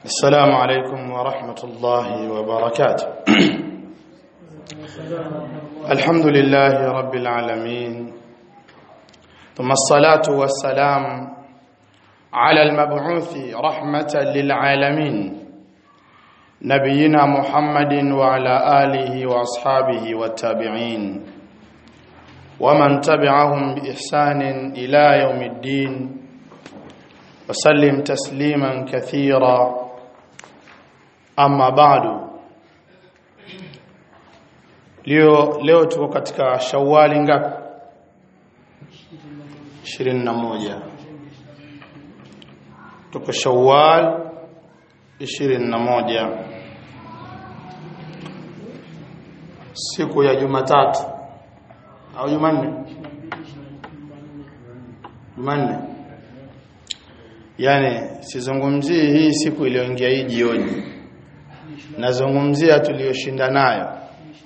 السلام عليكم ورحمة الله وبركاته الحمد لله رب العالمين ثم الصلاة والسلام على المبعوث رحمة للعالمين نبينا محمد وعلى آله وأصحابه والتابعين ومن تبعهم بإحسان إلى يوم الدين وسلم تسليما كثيرا أما بعد leo leo tuko katika shawali ngapi 21 tuko shawal 21 siku ya Jumatatu au Jumanne Jumanne yani sizungumzii hii siku iliyoingia hii jioni nazungumzia tuliyoshinda nayo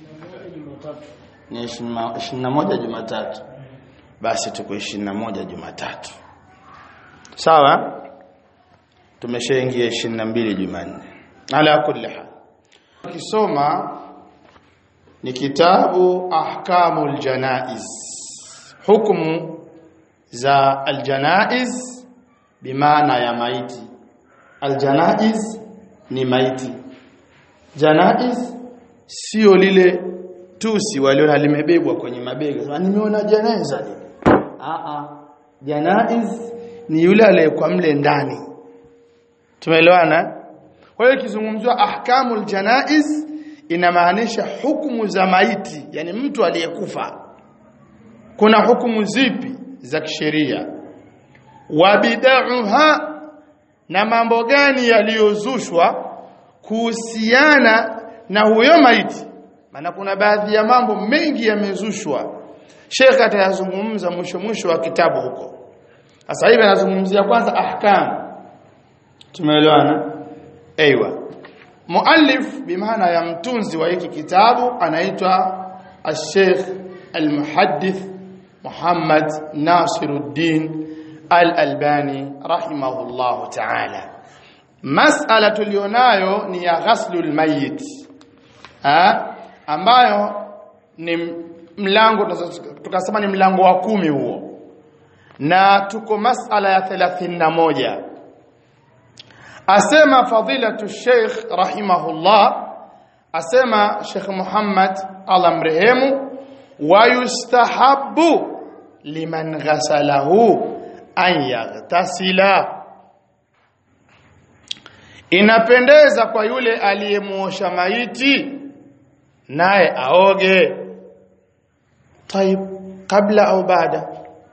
ni 21 Jumatatu basi tuko 21 Jumatatu sawa tumeshaingia 22 Jumanne ala kulli hal kisoma ni kitabu ahkamul janaiz hukumu za aljanaiz bimaana ya maiti aljanaiz ni maiti janaiz sio lile tusi waliona limebebwa kwenye mabega sema nimeona janaiza a a janaiz ni yule aliyekuwa mle ndani tumeelewana kwa hiyo ikizungumzwa ahkamul janaiz inamaanisha hukumu za maiti yani mtu aliyekufa kuna hukumu zipi za kisheria wabidauha na mambo gani yaliyozushwa kuhusiana na huyo maiti maana kuna baadhi ya mambo mengi yamezushwa Sheikh atayazungumza mwisho mwisho wa kitabu huko sasa hivi anazungumzia kwanza ahkam tumeelewana aiywa muallif bimaana ya mtunzi wa hiki kitabu anaitwa al-Sheikh al-Muhaddith Muhammad Nasiruddin Al-Albani rahimahullahu ta'ala mas'ala tulionayo ni ya ghaslul mayyit ha? ambayo ni mlango tukasema ni mlango wa kumi huo na tuko mas'ala ya 31 asema fadilatu sheikh rahimahullah asema sheikh Muhammad Allah mrehemu wa yustahabbu liman ghasalahu an yaghtasila inapendeza kwa yule aliyemuosha maiti naye aoge طيب kabla au baada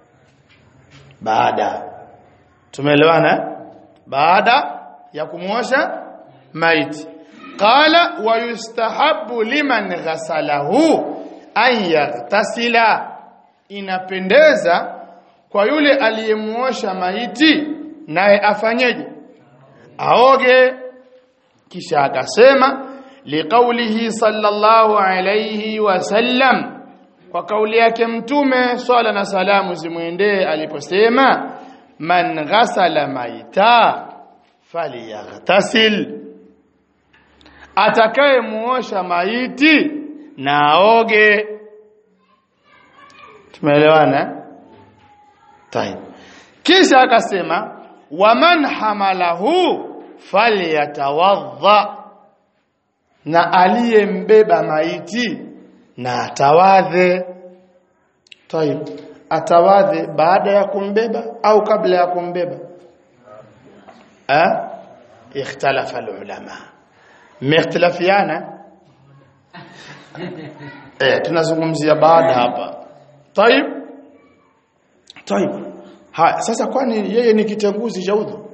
baada tumeelewana baada ya kumuosha maiti qala wa yustahabbu liman ghasalahu an yaghtasila inapendeza kwa yule aliyemuosha maiti naye afanyeje aoge kisha akasema liqaulihi sallallahu alayhi wasallam kwa kauli yake mtume swala na salamu zimwendee aliposema man ghasala maita falyaghtasil atakaye muosha maiti na aoge tumeelewana tayeb kisha akasema waman hamalahu falyatawadha na aliyembeba maiti na atawadhe tayeb atawadhe baada ya kumbeba au kabla ya kumbeba eh ikhtalafa ulama mختلفiana eh tunazungumzia baada hapa tayeb tayeb haya sasa kwani yeye ni kitenguzi cha udhu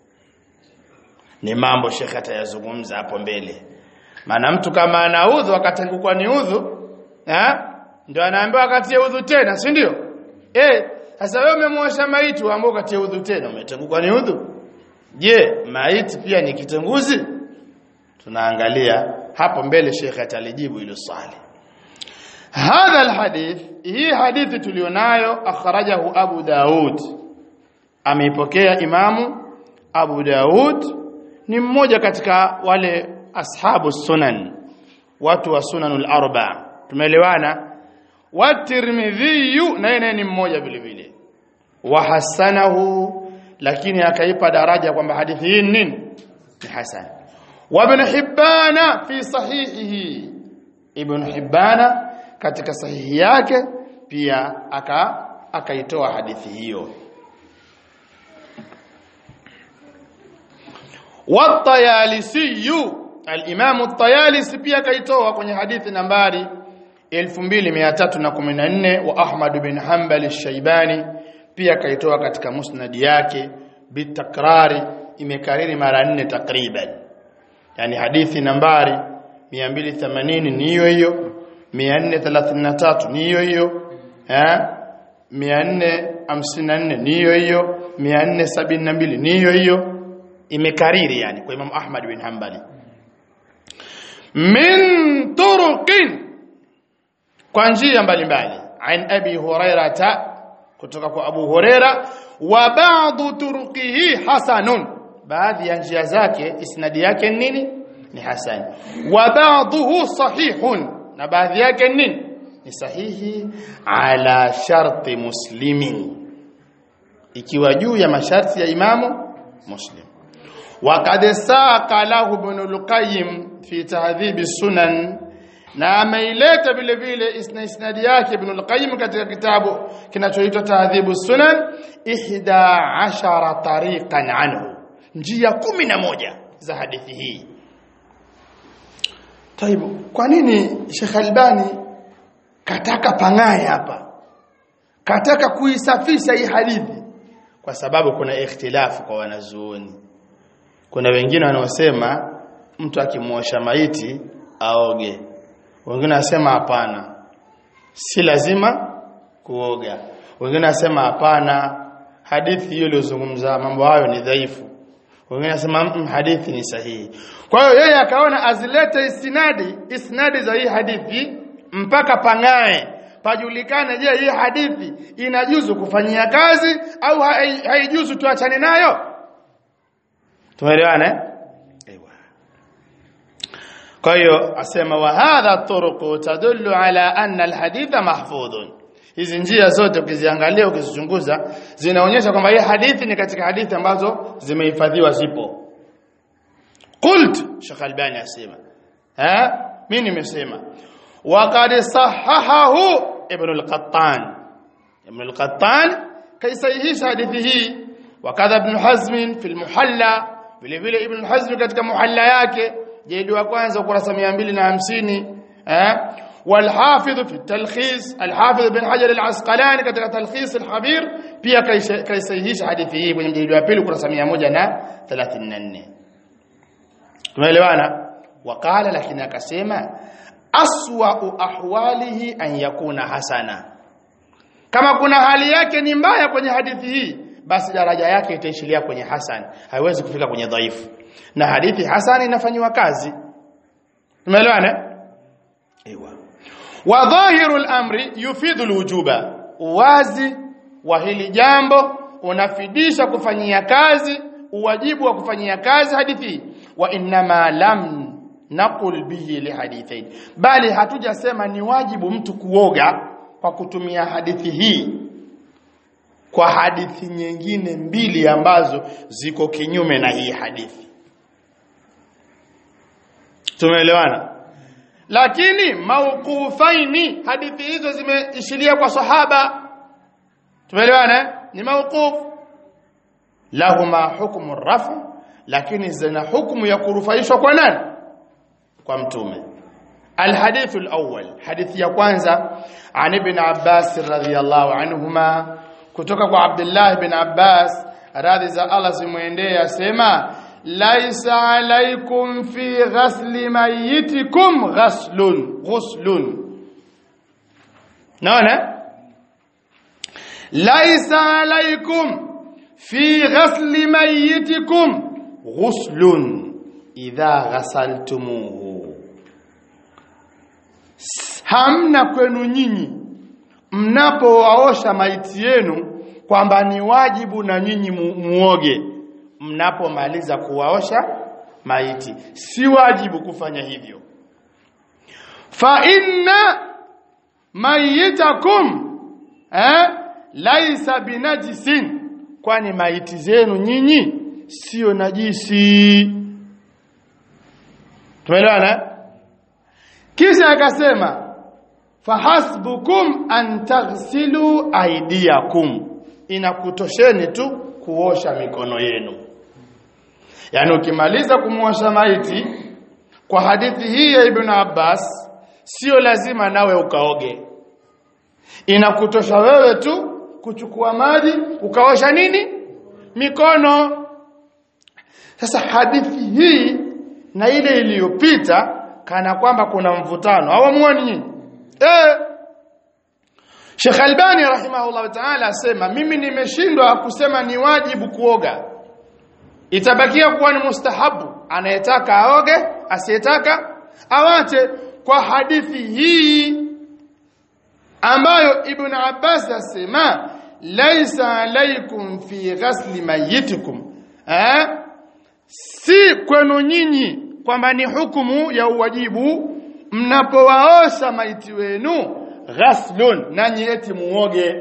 ni mambo shekhe atayazungumza hapo mbele maana mtu kama ana udhu akatengukwa ni udhu eh ndio anaambiwa akatie udhu tena si ndio eh sasa wewe umemwosha maiti uambiwa katie udhu tena umetengukwa ni udhu je maiti pia ni kitenguzi tunaangalia hapo mbele shekhe atalijibu hilo swali hadha alhadith hii hadithi tulionayo akhrajahu abu daud ameipokea imamu abu daud ni mmoja katika wale ashabu sunan watu wa sunanul arba tumeelewana wa tirmidhi naye ni mmoja vile vile wa hasanahu lakini akaipa daraja kwamba hadithi hii ni nini ni hasan wa ibn hibbana fi sahihihi ibn hibbana katika sahihi yake pia aka akaitoa hadithi hiyo والطيالسي الامام الطيالسي pia kaitoa kwenye hadithi nambari 2314 wa Ahmad bin Hanbal al-Shaybani pia kaitoa katika musnad yake bitakrari imekariri mara nne takriban yani hadithi nambari 280 ni hiyo hiyo 433 ni hiyo hiyo eh 454 ni hiyo hiyo 472 ni hiyo hiyo imekariri yani kwa Imam Ahmad bin Hanbali min turuqin kwa njia mbalimbali an abi hurairata kutoka kwa Abu Huraira wa ba'dhu turuqihi hasanun baadhi ya njia zake isnadi yake nini ni hasan wa ba'dhuhu sahihun na baadhi yake nini ni sahihi ala sharti muslimin ikiwa juu ya masharti ya imamu muslim وقد ساق له ابن القيم في تهذيب السنن na ameileta vile vile isnadi yake ibn al-qayyim katika kitabu kinachoitwa tahdhibu sunan ihda ashara tariqan anhu njia kumi na moja za hadithi hii taibu kwa nini Sheikh Albani kataka pangae hapa kataka kuisafisha hii hadithi kwa sababu kuna ikhtilafu kwa wanazuoni kuna wengine wanaosema mtu akimwosha maiti aoge wengine wasema hapana si lazima kuoga wengine wasema hapana hadithi hiyo iliyozungumza mambo hayo ni dhaifu wengine wasema mm, hadithi ni sahihi kwa hiyo yeye akaona azilete isnadi isnadi za hii hadithi mpaka pangae pajulikane je hii hadithi inajuzu kufanyia kazi au haijuzu tuachane nayo tumeelewana ايوه kwa hiyo asema wa hadha turuq tadullu ala anna alhaditha mahfudhun hizi njia zote ukiziangalia ukizichunguza zinaonyesha kwamba hii hadithi ni katika hadithi ambazo zimehifadhiwa zipo qult Sheikh Albani asema eh mimi nimesema waqad sahahahu ibn al-Qattan ibn al-Qattan kaisahihisha hadithi hii wakadha ibn Hazm fi al-Muhalla vile vile ibn Hazm katika muhalla yake jildi wa kwanza ukurasa 250 eh والحافظ في التلخيص الحافظ بن حجر العسقلاني katika تلخيص الحبير pia kaisahihisha hadithi hii kwenye jildi wa pili ukurasa 134 tumeelewana wakala lakini akasema aswa ahwalihi an yakuna hasana kama kuna hali yake ni mbaya kwenye hadithi hii basi daraja yake itaishilia kwenye hasan haiwezi kufika kwenye dhaifu na hadithi hasan inafanywa kazi tumeelewana ewa wa dhahirul amri yufidu alwujuba uwazi wa hili jambo unafidisha kufanyia kazi uwajibu wa kufanyia kazi hadithi wa innama lam naqul bihi lihadithain bali hatujasema ni wajibu mtu kuoga kwa kutumia hadithi hii kwa hadithi nyingine mbili ambazo ziko kinyume na hii hadithi tumeelewana lakini mauqufaini hadithi hizo zimeishilia kwa sahaba tumeelewana ni mauquf lahuma hukmu rafu lakini zina hukumu ya kurufaishwa kwa nani kwa mtume الحديث الأول حديث ya kwanza عن ابن عباس رضي الله عنهما kutoka kwa Abdullah ibn Abbas radhi za Allah zimuendee asema laisa alaikum fi ghasli mayitikum ghaslun ghuslun naona laisa alaikum fi ghasli mayitikum ghuslun idha ghasaltumuhu hamna kwenu nyinyi mnapowaosha maiti yenu kwamba ni wajibu na nyinyi mu, muoge mnapomaliza kuwaosha maiti si wajibu kufanya hivyo fa inna mayitakum eh laisa binajisin kwani maiti zenu nyinyi sio najisi tumeelewana kisha akasema fahasbukum an taghsilu aydiyakum inakutosheni tu kuosha mikono yenu yani ukimaliza kumwosha maiti kwa hadithi hii ya ibn Abbas sio lazima nawe ukaoge inakutosha wewe tu kuchukua maji ukaosha nini mikono sasa hadithi hii na ile iliyopita kana kwamba kuna mvutano hawamuoni nyinyi eh Sheikh Albani rahimahullah ta'ala asema mimi nimeshindwa kusema ni wajibu kuoga itabakia kuwa ni mustahabu anayetaka aoge asiyetaka awache kwa hadithi hii ambayo Ibn Abbas asema laisa alaikum fi ghasli mayitikum eh si kwenu nyinyi kwamba ni hukumu ya uwajibu mnapowaosha maiti wenu ghaslun nanyi eti muoge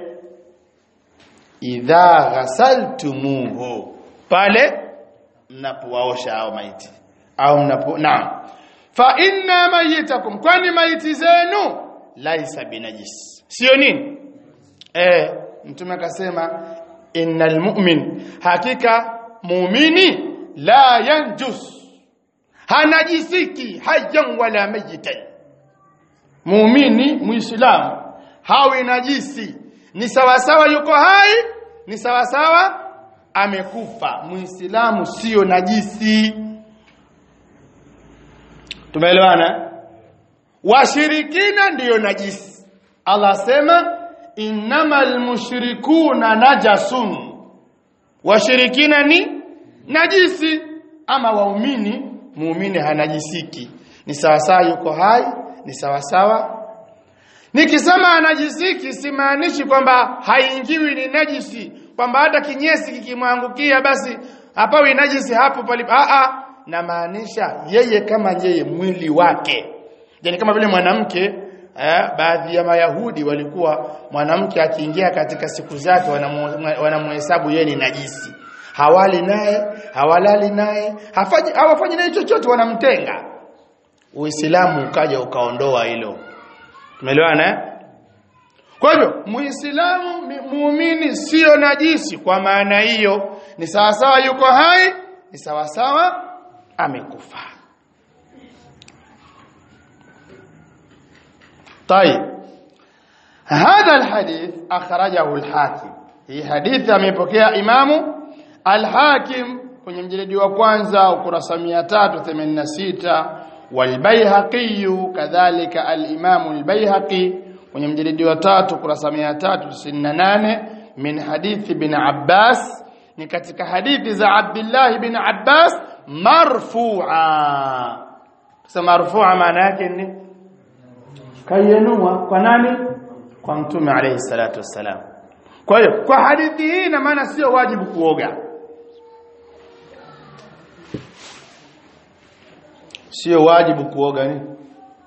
idha ghasaltumuhu pale mnapowaosha hao maiti au mnapo naam fa inna mayitakum kwani maiti zenu laisa binajis sio nini eh mtume akasema innal mu'min hakika muumini la yanjus hanajisiki hayyan wala mayitan muumini muislamu hawi najisi ni sawasawa yuko hai ni sawasawa amekufa muislamu sio najisi tumeelewana washirikina ndiyo najisi Allah sema innamal mushrikuna najasun washirikina ni najisi ama waumini muumini hanajisiki ni sawasawa yuko hai ni sawasawa nikisema anajisiki simaanishi kwamba haingiwi ni najisi kwamba hata kinyesi kikimwangukia basi hapawi najisi hapo palipo a a na maanisha yeye kama yeye mwili wake yani kama vile mwanamke eh, baadhi ya mayahudi walikuwa mwanamke akiingia katika siku zake wanamhesabu yeye ni najisi hawali naye hawalali naye hafanyi hawafanyi naye chochote wanamtenga uislamu ukaja ukaondoa hilo tumeelewana eh? kwa hivyo muislamu muumini sio najisi kwa maana hiyo ni sawasawa yuko hai ni sawasawa amekufa طيب هذا الحديث أخرجه الحاكم هي حديث amepokea imamu al-Hakim kwenye mjeledi wa kwanza ukurasa 386 والبيهقي كذلك الإمام البيهقي kwenye mjeledi wa tatu kurasa 398 min hadithi bin Abbas ni katika hadithi za Abdullah bin Abbas marfu'a sasa marfu'a maana yake ni kayenua kwa nani kwa mtume alayhi salatu wassalam kwa hiyo kwa hadithi hii na maana sio wajibu kuoga sio wajibu kuoga nini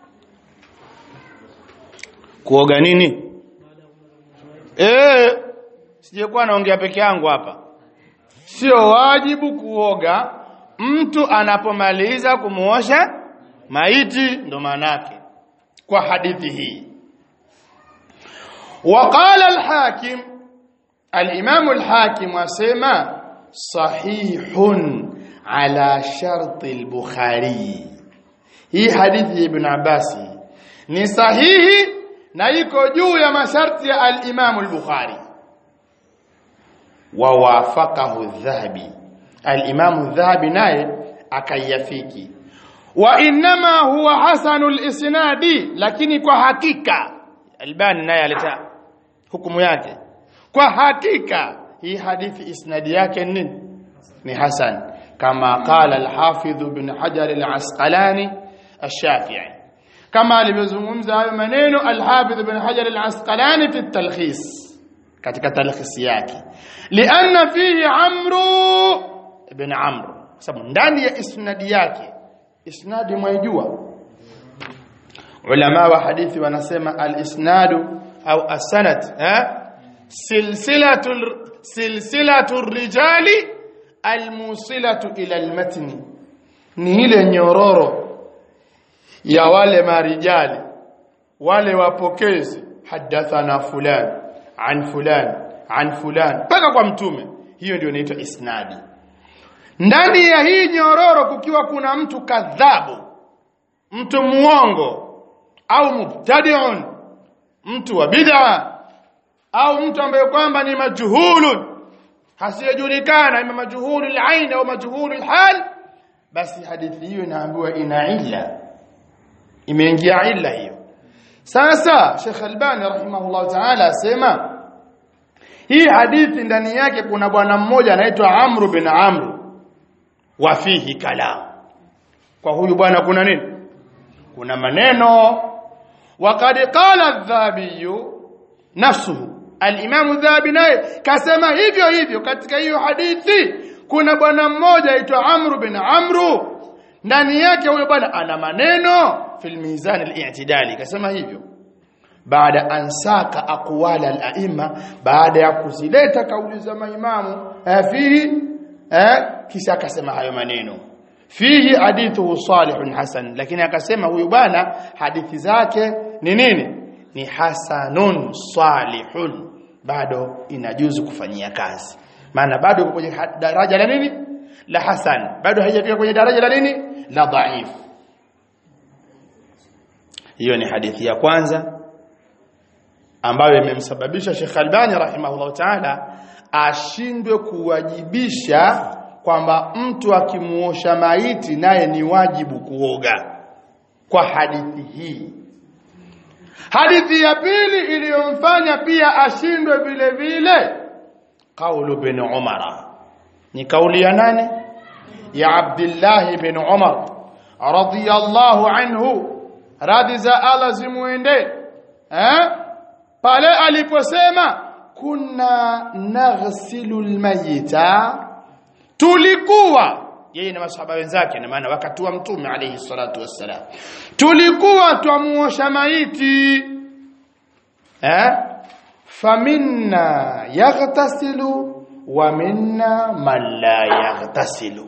kuoga nini eh sijekuwa naongea peke yangu hapa sio wajibu kuoga mtu anapomaliza kumuosha maiti ndo manake kwa hadithi hii وقال الحاكم الإمام الحاكم وسمى صحيح على شرط البخاري hii hadithi ya Ibn Abbas ni sahihi na iko juu ya masharti ya al-Imam al-Bukhari wa wafaqahu adh-Dhahabi al-Imam adh-Dhahabi naye akayafiki wa inma huwa hasanul isnadi lakini kwa hakika Albani naye aleta hukumu yake kwa hakika hii hadithi isnadi yake nini ni hasan kama qala al-Hafidh ibn Hajar al-Asqalani الشافعي كما alivyozungumza hayo maneno al-Hafidh ibn Hajar al-Asqalani fi at-talkhis katika talkhis yake lianna fihi Amr ibn Amr sababu ndani ya isnadi yake isnadi mwaijua ulama wa hadithi wanasema al-isnadu au as-sanad eh silsilatul silsilatur rijali almusilatu ila almatni ni ile nyororo ya wale marijali wale wapokezi hadathana fulan an fulan an fulan mpaka kwa mtume hiyo ndio inaitwa isnadi ndani ya hii nyororo kukiwa kuna mtu kadhabu mtu muongo au mubtadi'un mtu wa bid'a au mtu ambaye kwamba ni majhulun hasijulikana ima majhulul ain au majhulul hal basi hadithi hiyo inaambiwa ina illa imeingia illa hiyo sasa Sheikh Albani rahimahullah ta'ala asema hii hadithi ndani yake kuna bwana mmoja anaitwa Amr bin Amr wa fihi kalam kwa huyu bwana kuna nini kuna maneno وقد قال الذهبي نفسه الامام الذهبي naye kasema hivyo hivyo katika hiyo hadithi kuna bwana mmoja aitwa Amr bin Amru ndani yake huyo bwana ana maneno fil mizan al-i'tidali kasema hivyo baada ansaka aqwal al-a'imma baada ya kuzileta kauli za maimamu fihi eh kisha akasema hayo maneno fihi hadithu salihun hasan lakini akasema huyu bwana hadithi zake ni nini ni hasanun salihun bado inajuzu kufanyia kazi maana bado iko kwenye daraja la nini la hasan bado haijafika kwenye daraja la nini la dhaif hiyo ni hadithi ya kwanza ambayo imemsababisha Sheikh Albani rahimahullah ta'ala ashindwe kuwajibisha kwamba mtu akimuosha maiti naye ni wajibu kuoga kwa hadithi hii hadithi ya pili iliyomfanya pia ashindwe vile vile kaulu bin umara ni kauli ya nani ya abdullah bin umar radiyallahu anhu radhi za Allah zimuende eh pale aliposema kunna naghsilu almayita tulikuwa yeye na masahaba wenzake na maana wakati wa mtume alayhi salatu wassalam tulikuwa twamuosha maiti eh faminna yaghtasilu wa minna man la yaghtasilu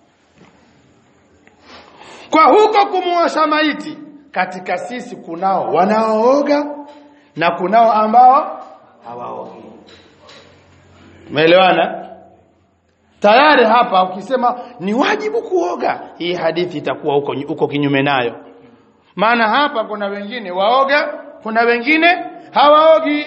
kwa huko kumuosha maiti katika sisi kunao wanaooga na kunao ambao hawaogi umeelewana tayari hapa ukisema ni wajibu kuoga hii hadithi itakuwa huko huko kinyume nayo maana hapa kuna wengine waoga kuna wengine hawaogi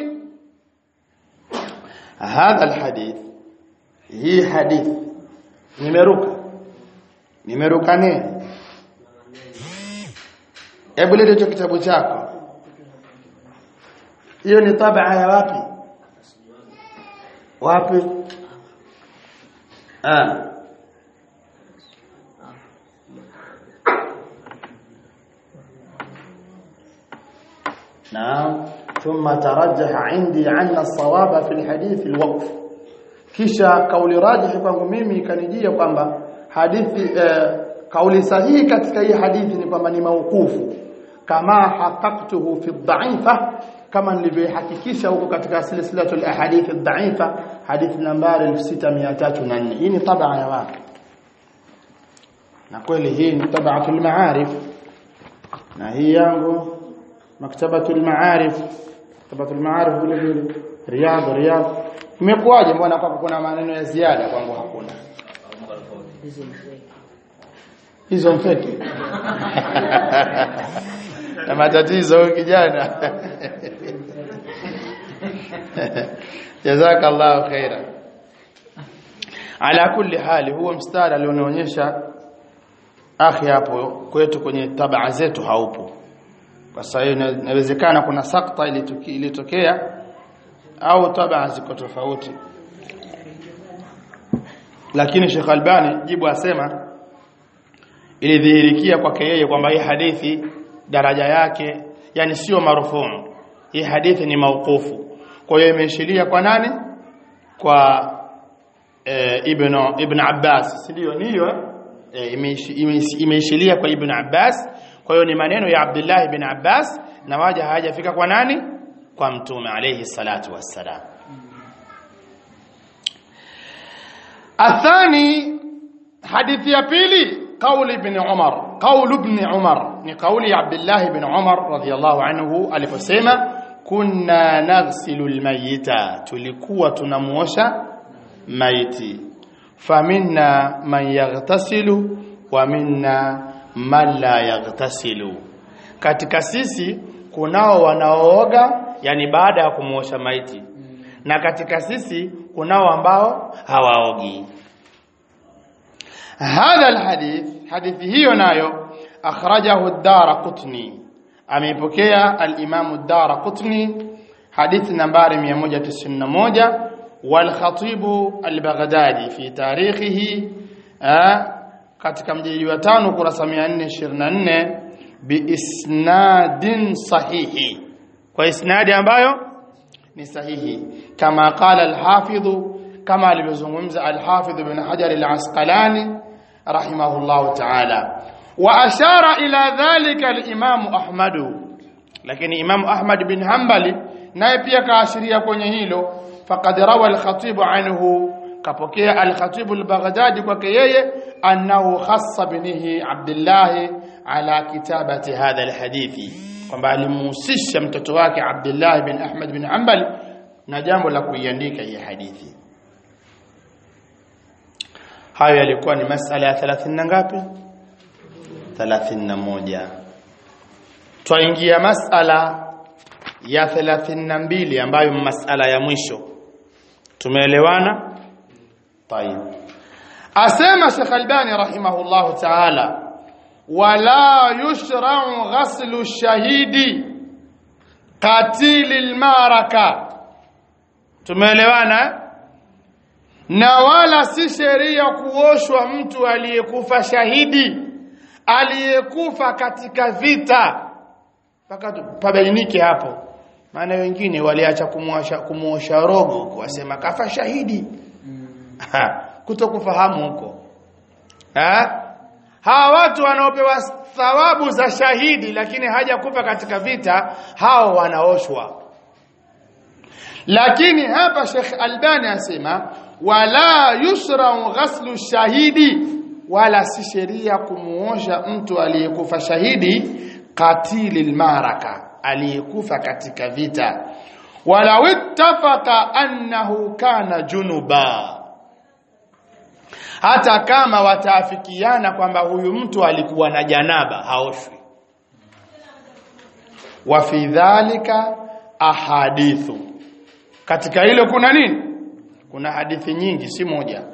hadha alhadith hii hadithi nimeruka nimeruka nini hebu leta hicho kitabu chako hiyo ni tabaa ya wapi wapi ah نعم ثم ترجح عندي أن الصواب في الحديث الوقف kisha kauli rajihi kwangu mimi ikanijia kwamba hadithi eh, kauli sahihi katika hii hadithi ni kwamba ni maukufu kama haqaqtuhu fi dhaifa kama nilivyohakikisha huko katika silsilatul ahadith ad-da'ifa hadithi nambari 6304 hii ni tabaa ya wapi na kweli hii ni tabaatul maarif na hii yangu maktabatul maarif maktabatul maarif vile vile riyadh riyadh imekuwaje mbona kwako kuna maneno ya ziada kwangu hakuna hizo mfeki na matatizo huyu kijana jazakallahu khaira ala kulli hali huo mstari alionionyesha akhi hapo kwetu kwenye tabaa zetu haupo kwa sababu inawezekana kuna sakta ilitokea au tabaa ziko tofauti lakini Sheikh Albani jibu asema ilidhihirikia kwake yeye kwamba hii hadithi daraja yake yani sio marufuu hii hadithi ni mauqufu kwa hiyo imeishiria kwa nani kwa e, ibn ibn Abbas si ndio niyo e, imeishilia kwa ibn Abbas kwa hiyo ni maneno ya Abdullah ibn Abbas na waja hajafika kwa nani kwa mtume alayhi salatu wassalam athani hadithi ya pili قول ابن عمر قول ابن عمر ni kauli ya Abdullah ibn Umar radhiyallahu anhu aliposema kunna naghsilu almayita tulikuwa tunamuosha maiti faminna man yaghtasilu wa minna man la yaghtasilu katika sisi kunao wanaooga yani baada ya kumuosha maiti na katika sisi kunao ambao hawaogi هذا الحديث حديث hiyo nayo akhrajahu ad-Daraqutni ameipokea al-Imam ad-Daraqutni hadith nambari 191 wal Khatib al-Baghdadi fi tarikhihi katika mjiji wa tano kurasa 424 bi isnadin sahihi kwa isnadi ambayo ni sahihi kama qala al-Hafidh kama alivyozungumza al-Hafidh ibn Hajar al-Asqalani rahimahullahu ta'ala wa ashara ila dhalika al-Imam Ahmad lakini Imam Ahmad bin Hanbali naye pia kaashiria kwenye hilo faqad rawa al-Khatib anhu kapokea al-Khatib al-Baghdadi kwake yeye annahu khassa binihi Abdullah ala kitabati hadha al-hadithi kwamba alimuhusisha mtoto wake Abdullah bin Ahmad bin Hanbali na jambo la kuiandika hii hadithi hayo yalikuwa ni masala ya 30 na ngapi 31 twaingia masala ya 32 ambayo masala ya mwisho tumeelewana طيب asema Sheikh Albani rahimahullah ta'ala wala yushra'u ghaslu shahidi qatil almaraka tumeelewana na wala si sheria kuoshwa mtu aliyekufa shahidi aliyekufa katika vita mpaka pabainike hapo maana wengine waliacha kumuosha kumuosha rogo kuwasema kafa shahidi kutokufahamu huko hawa watu wanaopewa thawabu za shahidi lakini hajakufa katika vita hao wanaoshwa lakini hapa Sheikh Albani asema wala yusra ghaslu shahidi wala si sheria kumuosha mtu aliyekufa shahidi qatilil maraka aliyekufa katika vita wala ittafaqa annahu kana junuba hata kama wataafikiana kwamba huyu mtu alikuwa na janaba haoshwi wa fi dhalika ahadithu katika hilo kuna nini kuna hadithi nyingi si moja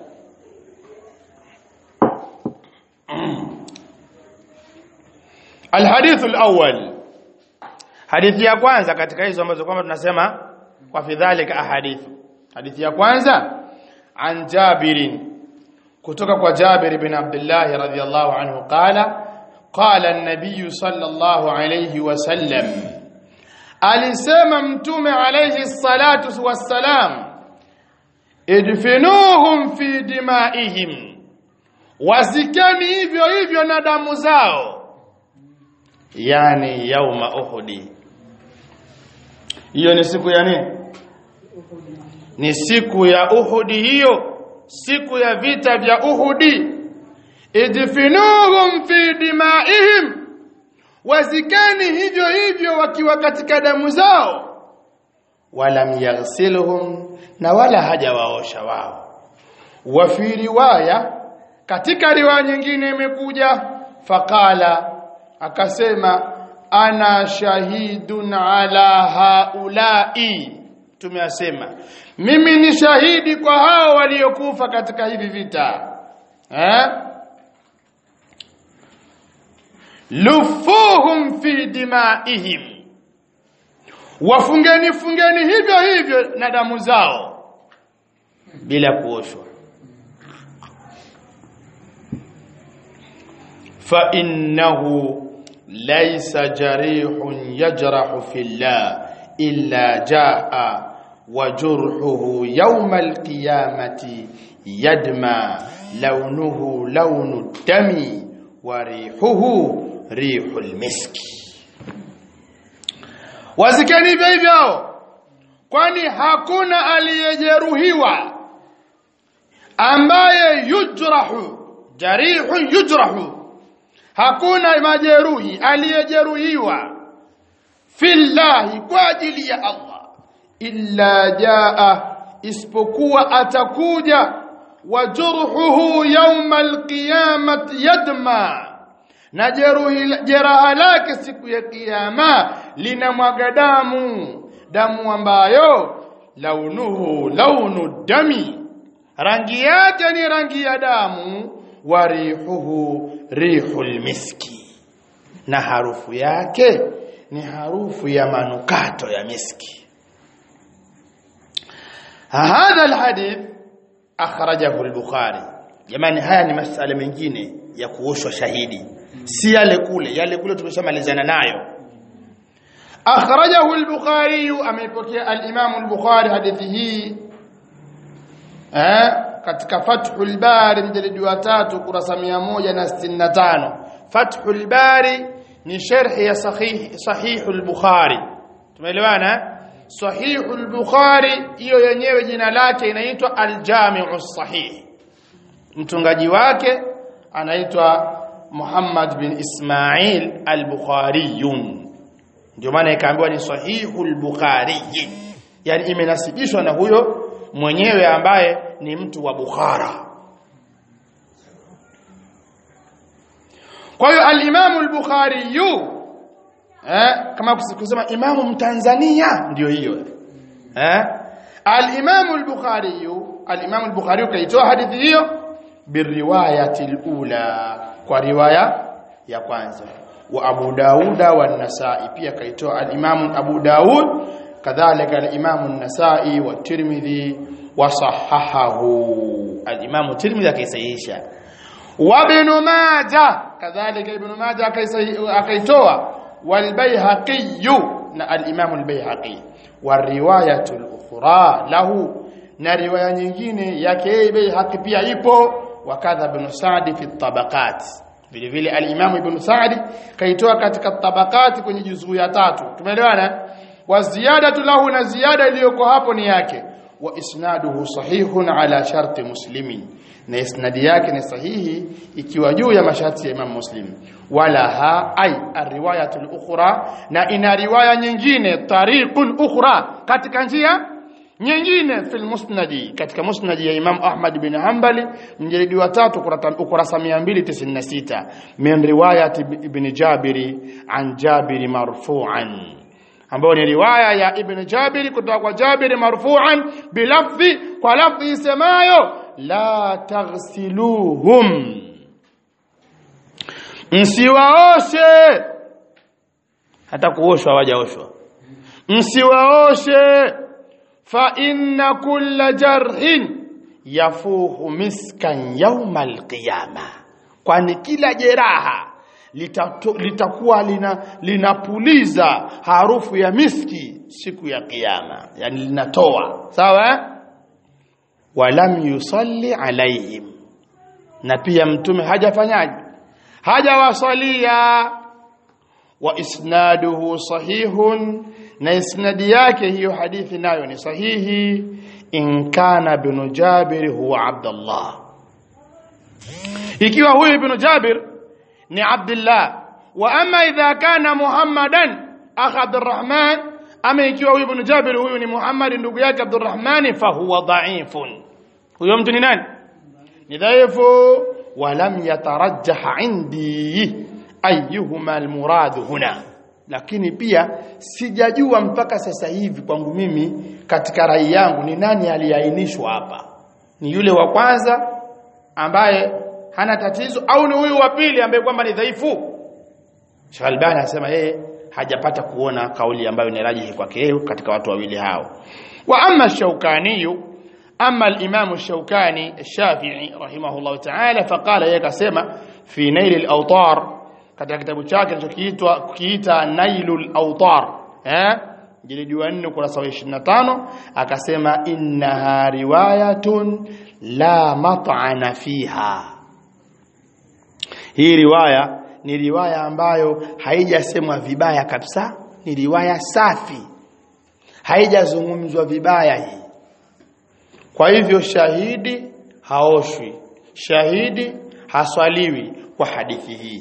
الحديث الأول hadithi ya kwanza katika hizo ambazo kwamba tunasema kwa fidhalika ahadithu hadithi ya kwanza an Jabirin kutoka kwa Jabir bin Abdullah radhiyallahu anhu qala qala an-nabiy sallallahu alayhi wasallam alisema mtume alayhi salatu wassalam idfinuhum fi dimaihim wazikeni hivyo hivyo na damu zao yani yauma uhudi hiyo ni siku ya nini ni siku ya uhudi hiyo siku ya vita vya uhudi idfinuhum fi dimaihim wazikani hivyo hivyo wakiwa katika damu zao walam yaghsiluhum na wala hajawaosha wao wa fi riwaya katika riwaya nyingine imekuja faqala akasema ana shahidun ala haulai tumeyasema mimi ni shahidi kwa hao waliokufa katika hivi vita eh lufuhum fi dimaihim wafungeni fungeni hivyo hivyo na damu zao bila kuoshwa fa innahu laysa jarihun yajrahu fillah illa jaa wa jurhuhu yawm alqiyamati yadma launuhu launu dami wa rihuhu rihul miski wazikeni hivyo hivyo kwani hakuna aliyejeruhiwa ambaye yujrahu jarihu yujrahu hakuna majeruhi aliyejeruhiwa fillahi kwa ajili ya Allah illa jaa isipokuwa atakuja wajurhuhu yawma alqiyamati yadma na jeruhi jeraha lake siku ya kiyama linamwaga damu damu ambayo launuhu launu dami rangi yake ni rangi ya damu wa rihuhu rihul miski na harufu yake ni harufu ya manukato ya miski hadha alhadith akhrajahu al-bukhari jamani haya ni masala mengine ya kuoshwa shahidi si yale kule yale kule tumeshamalizana nayo akhrajahu al-bukhari ameipokea al-imam al-bukhari hadithi hii eh katika fathul bari mjalidi wa tatu kurasa 165 fathul bari ni sharhi ya sahih sahihul bukhari tumeelewana sahihul bukhari hiyo yenyewe jina lake inaitwa al-jami'u sahih mtungaji wake anaitwa Muhammad bin Ismail al-Bukhari ndio maana ikaambiwa ni sahihul bukhari yani imenasibishwa na huyo mwenyewe ambaye ni mtu wa Bukhara kwa hiyo al-Imam al-Bukhari eh kama kusema imamu mtanzania ndio hiyo eh al-Imam al-Bukhari al-Imam al-Bukhari kaitoa hadithi hiyo biriwayati al-ula kwa riwaya ya kwanza wa Abu Dauda wa Nasai pia kaitoa al-Imam Abu Daud kadhalika al-Imam an-Nasai wa Tirmidhi wa sahahahu al-Imam Tirmidhi akaisahihisha wa Ibn Majah kadhalika Ibn Majah akaitoa wal Baihaqi na al-Imam al-Baihaqi wa riwayatu al-ukhra lahu na riwaya nyingine yake Baihaqi pia ipo wakadha Ibn Sa'd fi tabaqat vile vile al-Imam Ibn Sa'd kaitoa katika tabaqat kwenye juzuu ya tatu tumeelewana wa ziyadatu lahu na ziada iliyoko hapo ni yake wa isnaduhu sahihun ala sharti muslimin na isnadi yake ni sahihi ikiwa juu ya masharti ya Imam Muslim wala ha ay ariwayatul ukhra na ina riwaya nyingine tariqun ukhra katika njia nyingine fil musnadi katika musnadi ya Imam Ahmad bin Hanbali mjelidi wa tatu ukurasa 296 min riwayat ibn Jabiri an Jabiri marfu'an ambayo ni riwaya ya Ibn Jabir kutoka kwa Jabir marfu'an bilafdhi kwa lafdhi isemayo la taghsiluhum msiwaoshe hata kuoshwa hawajaoshwa msiwaoshe fa inna kulla jarhin yafuhu miskan yawma alqiyama kwani kila jeraha litakuwa lina linapuliza harufu ya miski siku ya kiyama yani linatoa sawa walam yusalli alaihim na pia mtume hajafanyaje hajawasalia wa isnaduhu sahihun na isnadi yake hiyo hadithi nayo ni sahihi in kana ibn jabir huwa abdullah ikiwa huyu ibn jabir ni Abdullah wa ama idha kana Muhammadan akha Abdurrahman ama ikiwa huyu ibn Jabir huyu ni Muhammad ndugu yake Abdurrahman fa huwa dha'ifun huyo mtu ni nani ni dhaifu wa lam yatarajjah indi ayyuhuma almurad huna lakini pia sijajua mpaka sasa hivi kwangu mimi katika rai yangu ni nani aliainishwa hapa ni yule wa kwanza ambaye hana tatizo au ni huyu wa pili ambaye kwamba ni dhaifu Sheikh Albani anasema yeye hajapata kuona kauli ambayo ni rajihi kwake yeye katika watu wawili hao wa amma Shaukani amma al-Imam Shaukani Shafi'i rahimahullah ta'ala faqala yeye akasema fi Nail al-Awtar katika kitabu chake kilichokiitwa kiita Nailul Awtar eh jilidi wa 4 ukurasa wa 25 akasema innaha riwayatun la mat'ana fiha hii riwaya ni riwaya ambayo haijasemwa vibaya kabisa ni riwaya safi haijazungumzwa vibaya hii kwa hivyo shahidi haoshwi shahidi haswaliwi kwa hadithi hii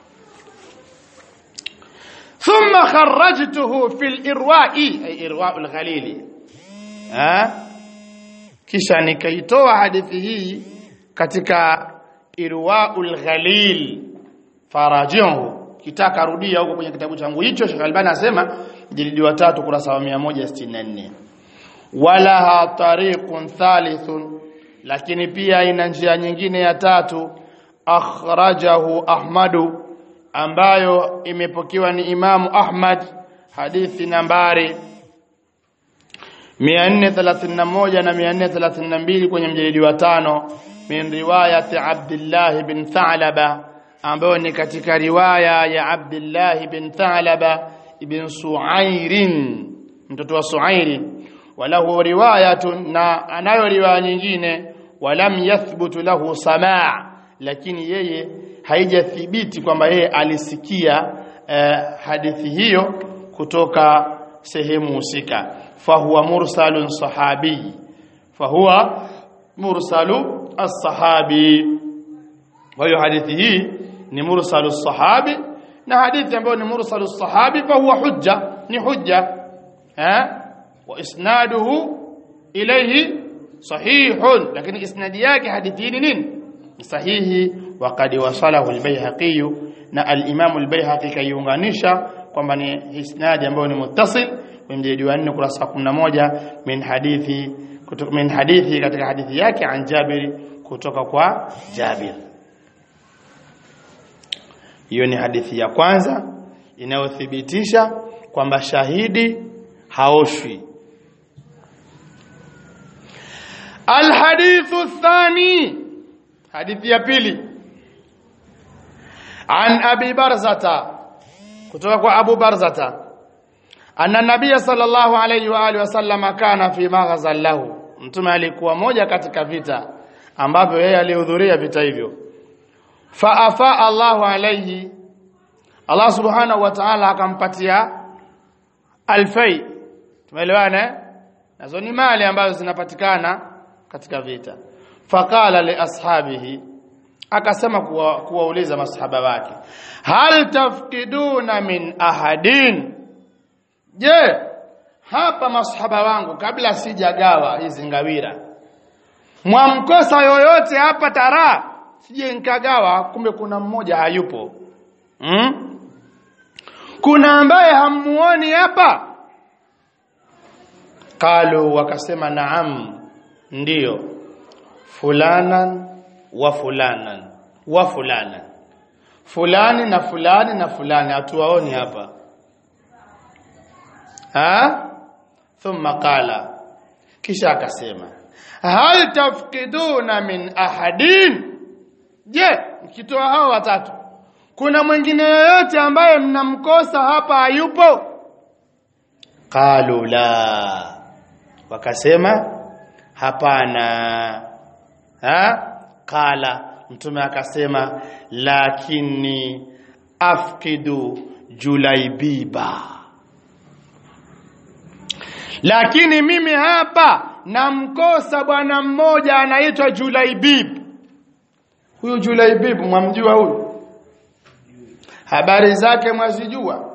ثم خرجته في الإرواء أي إرواء الغليل ها kisha nikaitoa hadithi hii katika irwaul ghalil farajihu kitaka rudia huko kwenye kitabu changu hicho Sheikh Albani anasema jilidi wa 3 kurasa wa 164 wala ha tariqun thalithun lakini pia ina njia nyingine ya tatu akhrajahu ahmadu ambayo imepokewa ni Imamu Ahmad hadithi nambari 431 na 432 kwenye mjelidi wa tano min riwayati Abdullah bin Tha'laba ambayo ni katika riwaya ya Abdullah bin Tha'laba ibn Su'airin mtoto wa Su'airi walahu riwayatun na anayo riwaya nyingine walam yathbutu lahu samaa lakini yeye haijathibiti kwamba yeye alisikia eh, hadithi hiyo kutoka sehemu husika fahuwa mursalun sahabi fahuwa mursalu as-sahabi kwa hiyo hadithi hii ni mursalu sahabi na hadithi ambayo ni mursalu sahabi fahuwa hujja ni hujja eh wa isnaduhu ilayhi sahihun lakini isnadi yake hadithi hii ni nini sahihi وقد وصله البيهقي na al-Imam al-Baihaqi kaiunganisha kwamba ni isnadi ambayo ni muttasil mjadi wa 4 kurasa 11 min hadithi kutoka min hadithi katika hadithi yake an Jabir kutoka kwa Jabir hiyo ni hadithi ya kwanza inayothibitisha kwamba shahidi haoshwi الحديث الثاني حديث ya pili عن أبي برزة kutoka kwa Abu Barzata anna nabia sallallahu alayhi wa alihi wasallam kana fi maghazal lahu mtume alikuwa moja katika vita ambavyo yeye alihudhuria vita hivyo fa afa Allahu alayhi Allah subhanahu wa ta'ala akampatia alfai tumeelewana nazo ni mali ambazo zinapatikana katika vita faqala li ashabihi akasema kuwauliza kuwa masahaba wake hal tafkiduna min ahadin je hapa masahaba wangu kabla sijagawa hizi ngawira mwamkosa yoyote hapa tara sije nikagawa kumbe kuna mmoja hayupo hmm? kuna ambaye hamuoni hapa qalu wakasema naam ndiyo fulanan wa fulanan wa fulanan fulani na fulani na fulani hatuwaoni hapa ha thumma qala kisha akasema hal tafkiduna min ahadin je mkitoa hao watatu kuna mwingine yoyote ambaye mnamkosa hapa hayupo qalu la wakasema hapana ha qala mtume akasema lakini afkidu julaibiba lakini mimi hapa namkosa bwana mmoja anaitwa Julaibib huyu Julaibib mwamjua huyu habari zake mwazijua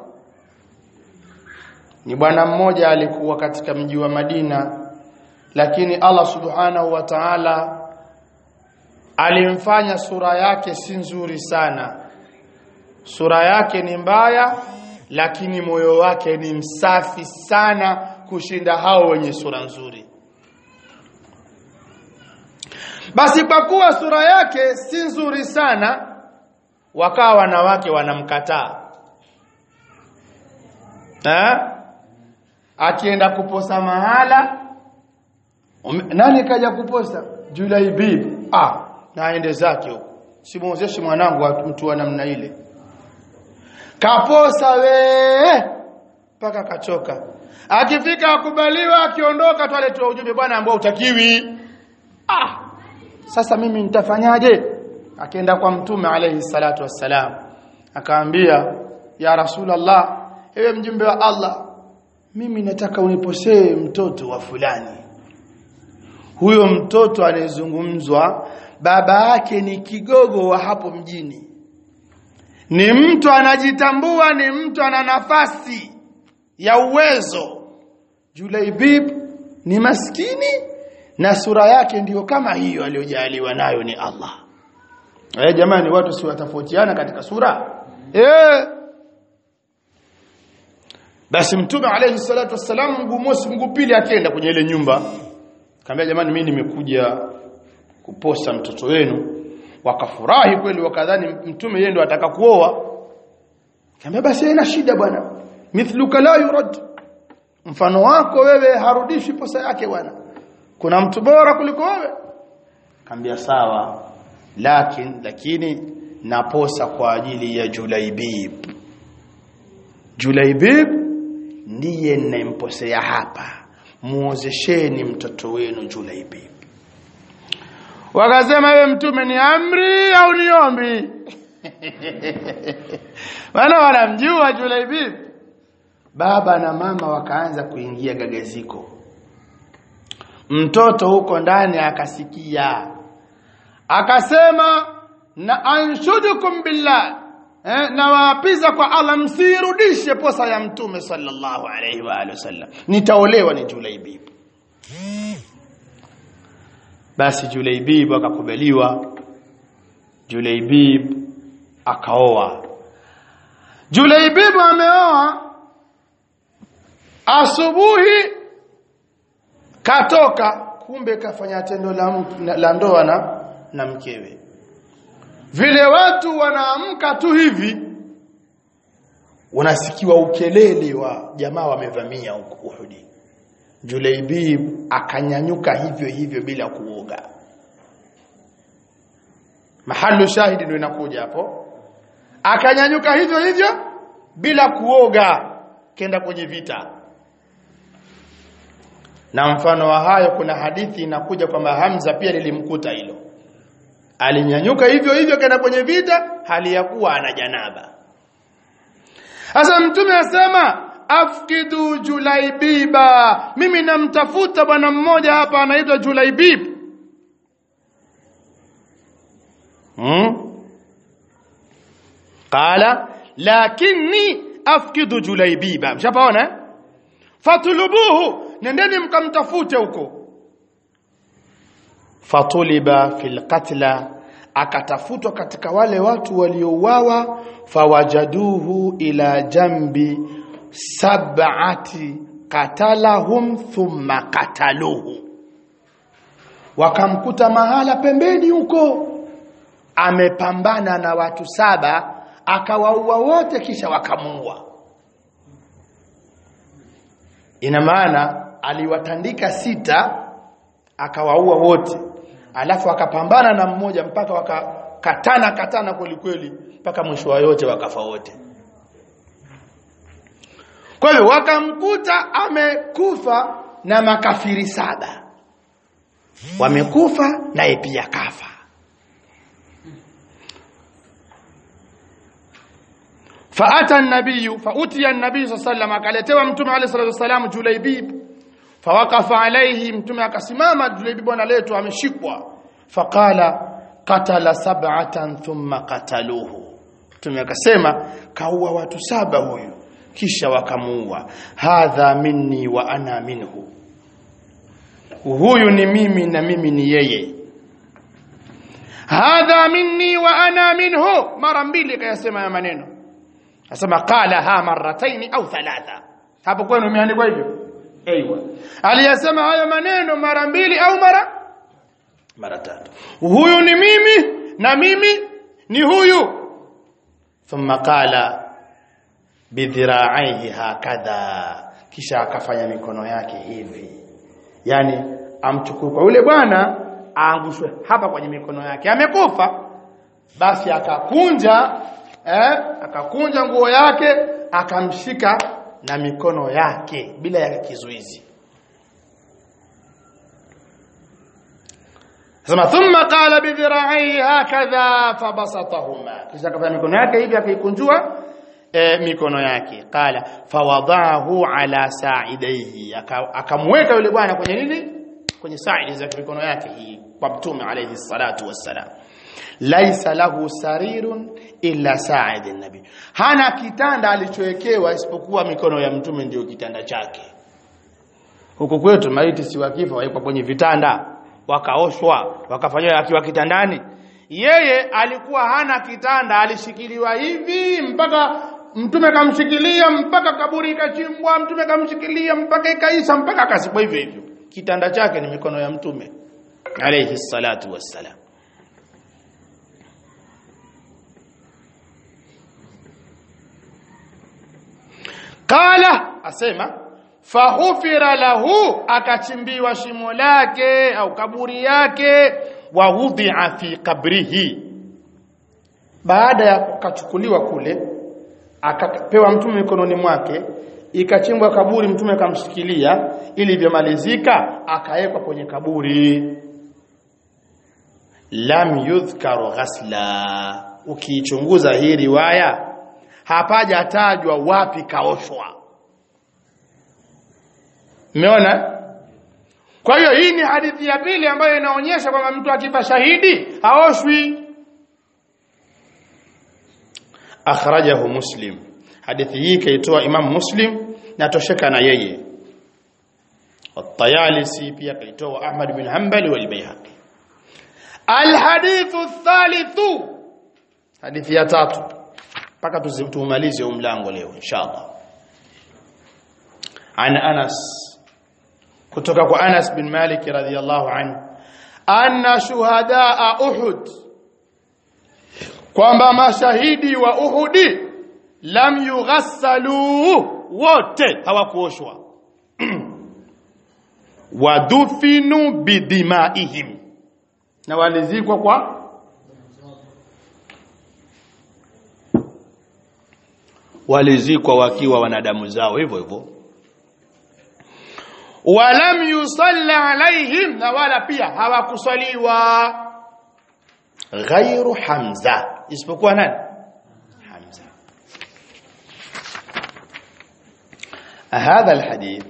ni bwana mmoja alikuwa katika mji wa Madina lakini Allah subhanahu wa ta'ala alimfanya sura yake si nzuri sana sura yake ni mbaya lakini moyo wake ni msafi sana kushinda hao wenye sura nzuri basi kwa kuwa sura yake si nzuri sana wakawa wanawake wanamkataa eh akienda kuposa mahala ume, nani kaja kuposa Julai bibi ah naende zake huko simuozeshi mwanangu mtu wa namna ile kaposa we mpaka akachoka akifika akubaliwa akiondoka tu aletewa ujumbe bwana ambao utakiwi ah sasa mimi nitafanyaje akaenda kwa mtume alayhi salatu wassalam akaambia ya rasulullah ewe mjumbe wa Allah mimi nataka uniposee mtoto wa fulani huyo mtoto anayezungumzwa baba yake ni kigogo wa hapo mjini ni mtu anajitambua ni mtu ana nafasi ya uwezo Julaibib ni maskini na sura yake ndiyo kama hiyo aliyojaliwa nayo ni Allah eh jamani watu si watafautiana katika sura eh basi mtume alayhi salatu wassalam mguu mosi mguu pili akienda kwenye ile nyumba kaambia jamani mimi nimekuja kuposa mtoto wenu wakafurahi kweli wakadhani mtume yeye ndo ataka kuoa kaambia basi haina shida bwana mithluka la yurad mfano wako wewe harudishi posa yake bwana kuna mtu bora kuliko wewe kaambia sawa lakini lakini naposa kwa ajili ya Julaibib Julaibib ndiye ninayemposea hapa muozesheni mtoto wenu Julaibib wakasema wewe mtume ni amri au ni ombi wana wanamjua Julaibib baba na mama wakaanza kuingia gagaziko mtoto huko ndani akasikia akasema na anshudukum billah eh, na waapiza kwa Allah msirudishe posa ya mtume sallallahu alaihi wa alihi wasallam nitaolewa ni Julaibib basi Julaibib akakubaliwa Julaibib akaoa Julaibib ameoa asubuhi katoka kumbe kafanya tendo la, la ndoa na, na mkewe vile watu wanaamka tu hivi unasikiwa ukelele wa jamaa wamevamia Uhudi Julaibib akanyanyuka hivyo hivyo bila kuoga mahalu shahidi ndio inakuja hapo akanyanyuka hivyo hivyo bila kuoga kenda kwenye vita na mfano wa hayo kuna hadithi inakuja kwamba Hamza pia lilimkuta hilo alinyanyuka hivyo hivyo kenda kwenye vita hali ya kuwa ana janaba sasa mtume asema afkidu julaibiba mimi namtafuta bwana mmoja hapa anaitwa julaibib hmm? qala lakini afkidu julaibiba mshapaona fatulubuhu nendeni mkamtafute huko fatuliba fil qatla akatafutwa katika wale watu waliouawa fawajaduhu ila jambi sab'ati qatalahum thumma qataluhu wakamkuta mahala pembeni huko amepambana na watu saba akawaua wote kisha wakamuua ina maana aliwatandika sita akawaua wote alafu akapambana na mmoja mpaka wakakatana katana kweli kweli mpaka mwisho wa yote wakafa wote kwa hivyo wakamkuta amekufa na makafiri saba wamekufa naye pia kafa faata an-nabiy fautiya an-nabiy sallallahu alayhi wasallam akaletewa mtume alayhi salatu wasallam Julaibib fawaqafa alayhi mtume akasimama Julaibib analetwa ameshikwa faqala qatala sab'atan thumma qataluhu mtume akasema kaua watu saba huyu kisha wakamuua hadha minni wa ana minhu huyu ni mimi na mimi ni yeye hadha minni wa ana minhu mara mbili kayasema ya maneno asema qala ha marrataini au thalatha hapo kwenu imeandikwa hivyo aiywa aliyasema hayo maneno mara mbili au mara mara tatu huyu ni mimi na mimi ni huyu thumma qala bidhira'aihi hakadha kisha akafanya mikono yake hivi yani amchukue kwa yule bwana aangushwe hapa kwenye mikono yake amekufa basi akakunja eh akakunja nguo yake akamshika na mikono yake bila ya kizuizi Sema thumma qala bi dhira'ihi hakadha fabasatahuma kisha kafanya mikono yake hivi akaikunjua e, mikono yake qala fawadhahu ala sa'idaihi akamweka yule bwana kwenye nini kwenye saidi za mikono yake hii kwa mtume alayhi salatu wassalam laisa lahu sarirun illa sa'id nabi hana kitanda alichowekewa isipokuwa mikono ya mtume ndio kitanda chake huko kwetu maiti si wakifa waikwa kwenye vitanda wakaoshwa wakafanywa akiwa kitandani yeye alikuwa hana kitanda alishikiliwa hivi mpaka mtume kamshikilia mpaka kaburi ikachimbwa mtume kamshikilia mpaka ikaisha mpaka akasibwa hivyo hivyo kitanda chake ni mikono ya mtume alayhi salatu wassalam qala asema fahufira lahu akachimbiwa shimo lake au kaburi yake wa wudhi'a fi qabrihi baada ya kukachukuliwa kule akapewa mtume mikononi mwake ikachimbwa kaburi mtume akamshikilia ili vyomalizika akawekwa kwenye kaburi lam yudhkaru ghasla ukiichunguza hii riwaya hapajatajwa wapi kaoshwa Umeona? Kwa hiyo hii ni hadithi ya pili ambayo inaonyesha kwamba mtu akifa shahidi haoshwi. Akhrajahu Muslim. Hadithi hii kaitoa Imam Muslim na tosheka na yeye. At-Tayalisi pia kaitoa Ahmad bin Hanbali wal Baihaqi. Al-hadithu thalithu. Hadithi ya tatu. Paka tumalize huu mlango leo inshallah. An Anas kutoka kwa Anas bin Malik radhiyallahu anhu anna shuhadaa Uhud kwamba mashahidi wa Uhudi lam yughassalu wote hawakuoshwa wadufinu bidimaihim na walizikwa kwa walizikwa wakiwa wanadamu zao hivyo hivyo walam yusalla alaihim na wala pia hawakusaliwa ghairu hamza isipokuwa nani hamza هذا الحديث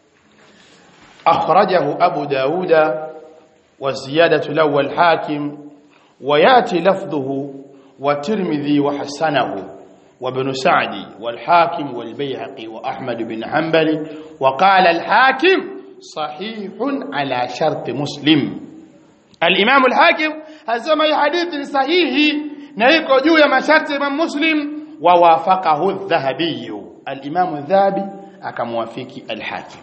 أخرجه أبو داود والزيادة الأول حاكم وياتي لفظه والترمذي وحسنه وابن سعدي والحاكم والبيهقي وأحمد بن حنبل وقال الحاكم صحيح على شرط مسلم الإمام الحاكم هزم حديث صحيح نيكو جو يا شرط من مسلم ووافقه الذهبي الإمام الذهبي أكموافق الحاكم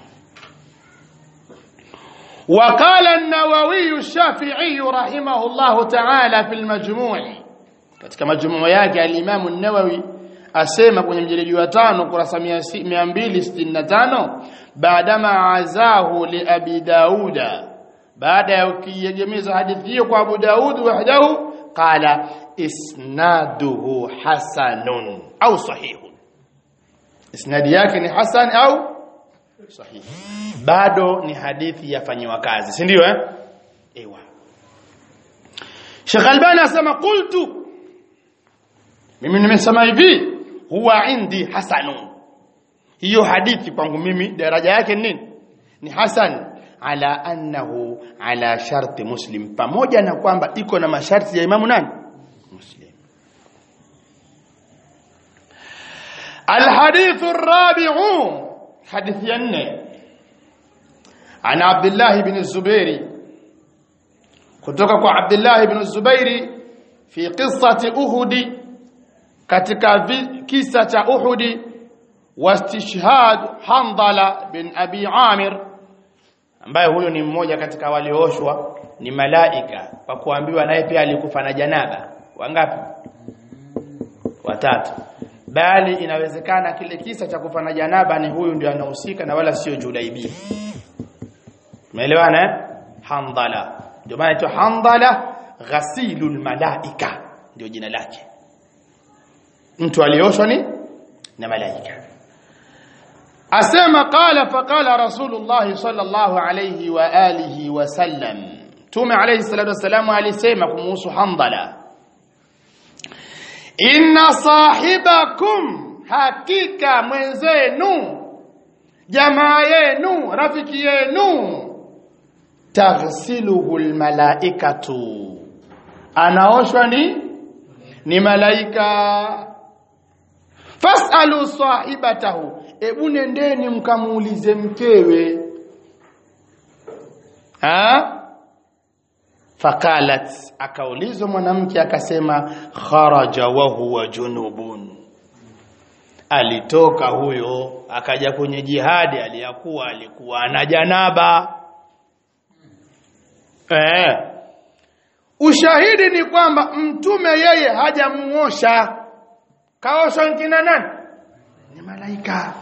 وقال النووي الشافعي رحمه الله تعالى في المجموع katika majumua yake al-Imam an-Nawawi asema kwenye mjeledi wa tano kurasa 265 baadama azahu li Abi Dauda baada ya ukiegemeza hadithi hiyo kwa Abu Daud wahdahu qala isnaduhu hasanun au sahihun isnadi yake ni hasan au sahihi bado ni hadithi yafanyiwa kazi si ndio eh ewa Sheikh Albani asema qultu mimi nimesema hivi huwa indi hasanun hiyo hadithi kwangu mimi daraja yake ni nini ni hasan ala annahu ala sharti muslim pamoja na kwamba iko na masharti ya imamu nani muslim الحديث الرابع حديث ينه عن عبد الله بن الزبير kutoka kwa Abdullah ibn Zubairi fi qissati Uhud katika kisa cha Uhud wastishhad Handala bin Abi Amir ambaye huyo ni mmoja katika waliooshwa ni malaika kwa kuambiwa naye pia alikufa na janaba wangapi watatu bali inawezekana kile kisa cha kufa na janaba ni huyu ndio anahusika na wala sio Julaibi umeelewana eh Handala ndio maana inaitwa Handala ghasilul malaika ndio jina lake mtu alioshwa ni na malaika asema qala faqala rasulullah sallallahu alayhi wa alihi wa sallam tume alayhi salatu wasalam alisema kumuhusu handala inna sahibakum hakika mwenzenu jamaa yenu rafiki yenu taghsiluhu almalaikatu anaoshwa ni ni malaika fasalu sahibatahu ebu nendeni mkamuulize mkewe ha fakalat akaulizwa mwanamke akasema kharaja wa huwa junubun alitoka huyo akaja kwenye jihadi aliyakuwa alikuwa na janaba eh ushahidi ni kwamba mtume yeye hajamuosha kaoshwa nkina nani ni malaika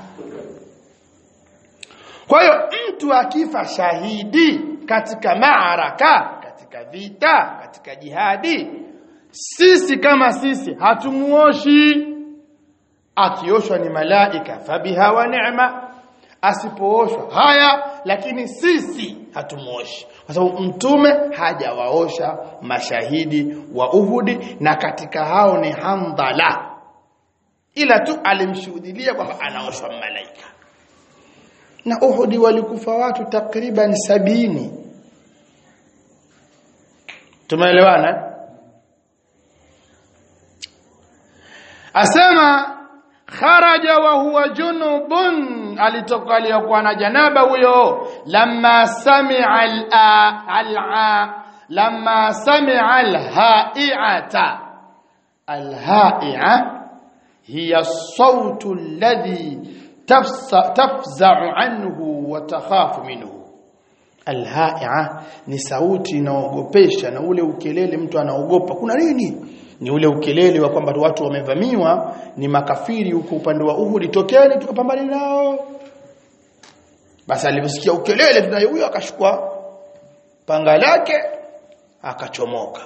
kwa hiyo mtu akifa shahidi katika maaraka katika vita katika jihadi sisi kama sisi hatumuoshi akioshwa ni malaika fabiha wa neema asipooshwa haya lakini sisi hatumuoshi kwa sababu mtume hajawaosha mashahidi wa Uhudi na katika hao ni Handala ila tu alimshuhudilia kwamba anaoshwa malaika na Uhudi walikufa watu takriban sabini tumeelewana asema kharaja wa huwa junubun alitoka aliyokuwa na janaba huyo lamma sami'a al lamma sami'a al-ha'i'ata al-ha'i'a hiya as-sawtu alladhi tafza'u anhu wa takhafu minhu al-ha'i'a ni sauti inaogopesha na ule ukelele mtu anaogopa kuna nini ni ule ukelele wa kwamba watu wamevamiwa ni makafiri huko upande wa Uhud tokeni tukapambane nao basi aliposikia ukelele tunaye huyo akashukua panga lake akachomoka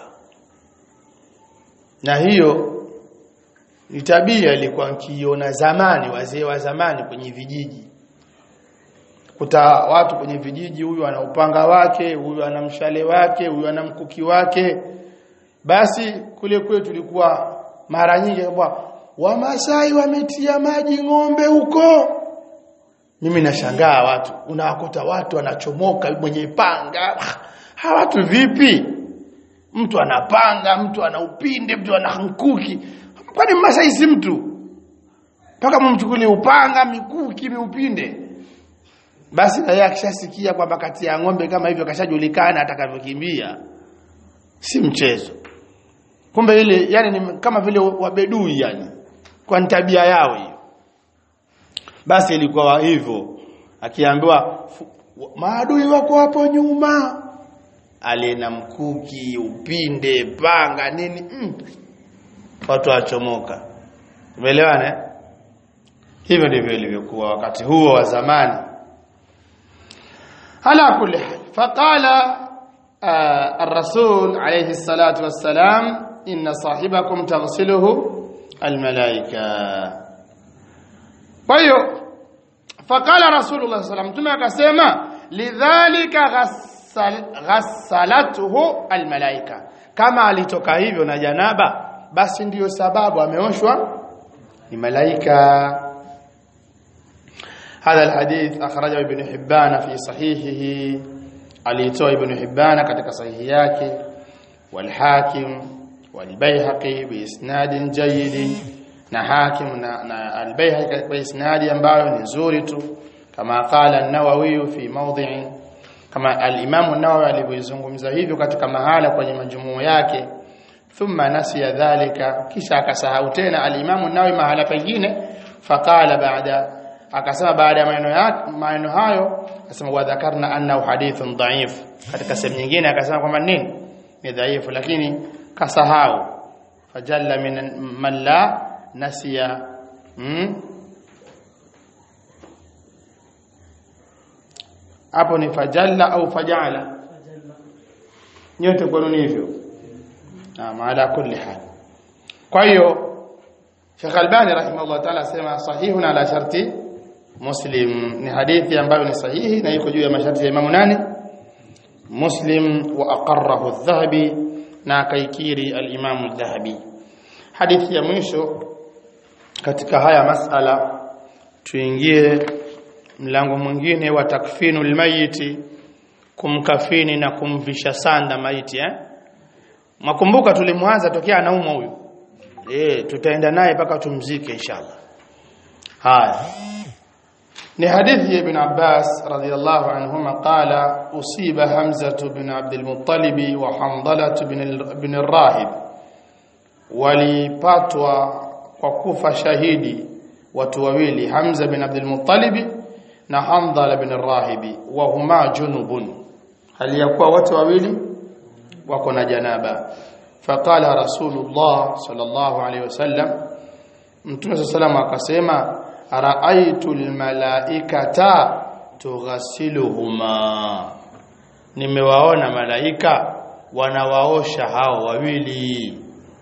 na hiyo ni tabia ilikuwa nkiona zamani wazee wa zamani kwenye vijiji kuta watu kwenye vijiji huyu ana upanga wake huyu ana mshale wake huyu ana mkuki wake basi kule kwetu tulikuwa mara nyingi kwa wamasai wametia maji ng'ombe huko mimi nashangaa watu unawakuta watu wanachomoka mwenye panga hawa watu vipi mtu anapanga mtu ana upinde mtu ana mkuki kwani masai si mtu mpaka mumchukulie upanga mikuki miupinde basi na yeye akishasikia kwamba kati ya ng'ombe kama hivyo kashajulikana atakavyokimbia si mchezo kumbe ile yani ni kama vile wabedui yani kwa tabia yao hiyo basi ilikuwa hivyo akiambiwa maadui wako hapo nyuma alina mkuki upinde panga nini mm. watu wachomoka umeelewana eh? hivyo ndivyo ilivyokuwa wakati huo wa zamani ala kulli hal faqala الرسول عليه الصلاة والسلام إن صاحبكم تغسله الملائكة طيب فقال رسول الله صلى الله عليه وسلم تما كسما لذلك غسل غسلته الملائكة كما alitoka hivyo na janaba basi ndiyo sababu ameoshwa ni malaika هذا الحديث أخرجه ابن حبان في صحيحه alitoa ibn Hibban katika sahihi yake walhakim walbayhaqi biisnadin jayyid na hakim na, na albayhaqi kwa isnadi ambayo ni nzuri tu kama qala an-nawawi fi mawdhi'in kama al-imam an-nawawi alivyozungumza hivyo katika mahala kwenye majumuu yake thumma nasiya dhalika kisha akasahau tena al-imam an-nawawi mahala pengine faqala baada akasema baada ya maneno yake maneno hayo akasema wa dhakarna annahu hadithun dhaif katika sehemu nyingine akasema kwamba nini ni dhaifu lakini kasahau fajalla min man la nasiya hmm? hapo ni fajalla au fajala nyote kwenu ni hivyo na ala kulli hal kwa hiyo Sheikh Albani rahimahullah ta'ala asema sahihun ala sharti Muslim ni hadithi ambayo ni sahihi na iko juu ya masharti ya Imamu nani Muslim wa aqarrahu adh-Dhahabi na akaikiri al-Imamu adh-Dhahabi hadithi ya mwisho katika haya masala tuingie mlango mwingine wa takfinul mayiti kumkafini na kumvisha sanda maiti eh makumbuka tulimwanza tokea anaumwa huyu eh tutaenda naye mpaka tumzike inshallah haya ni hadithi ya ibn Abbas radhiyallahu anhuma qala usiba Hamza ibn Abd al-Muttalib wa Hamdala ibn al-Rahib walipatwa kwa kufa shahidi watu wawili Hamza bin Abd al-Muttalib na Hamdala bin al-Rahibi wa huma junubun hali ya kuwa watu wawili wako na janaba faqala rasulullah sallallahu alayhi wasallam mtume sallallahu akasema raaitu almalaikata tughasiluhuma nimewaona malaika wanawaosha hao wawili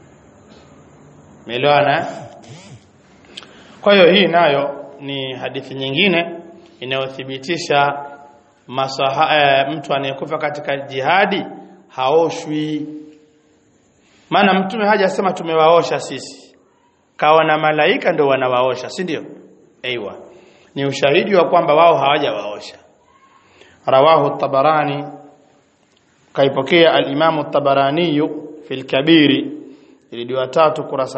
Melewana? Kwa hiyo hii nayo ni hadithi nyingine inayothibitisha masaha e, mtu anayekufa katika jihadi haoshwi. Maana mtume hajasema tumewaosha sisi. Kawa na malaika ndio wanawaosha, si ndio? Aiywa. Ni ushahidi wa kwamba wao hawajawaosha. Rawahu at-Tabarani kaipokea al-Imam at-Tabarani fi al-Kabiri ilidiwa tatu kurasa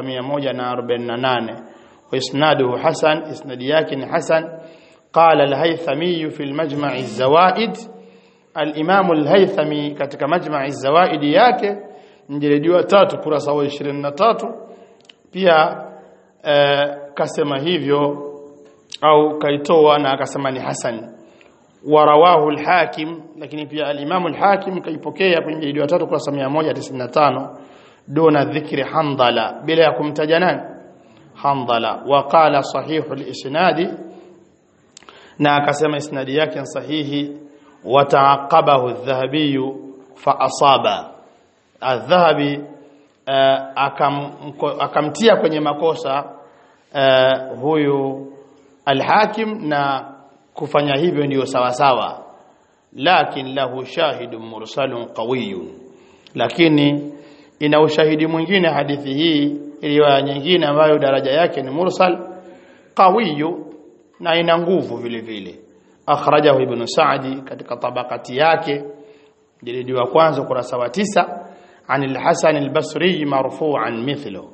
148 wa isnaduhu hasan isnadi yake ni hasan qala al-haythami fi al-majma' az-zawaid al-imam al-haythami katika majma' az-zawaid yake mjilediwa tatu kurasa wa 23 pia eh, kasema hivyo au kaitoa na akasema ni hasan warawahu al-hakim lakini pia al-imam al-hakim kaipokea kwenye mjilediwa tatu kurasa 195 duna dhikri handala bila ya kumtaja nani handala waqala sahihu al-isnadi na akasema isnadi yake sahihi wataaqabahu adh-dhahabi fa asaba adh-dhahabi akam, akamtia kwenye makosa uh, huyu al-hakim na kufanya hivyo ndiyo sawa sawa lakin lahu shahidun mursalun qawiyyun lakini ina ushahidi mwingine hadithi hii riwaya nyingine ambayo daraja yake ni mursal qawiyu na ina nguvu vile vile akhrajahu ibn Sa'di katika tabakati yake jilidi wa kwanza kurasa wa tisa عن الحسن البصري مرفوعا مثله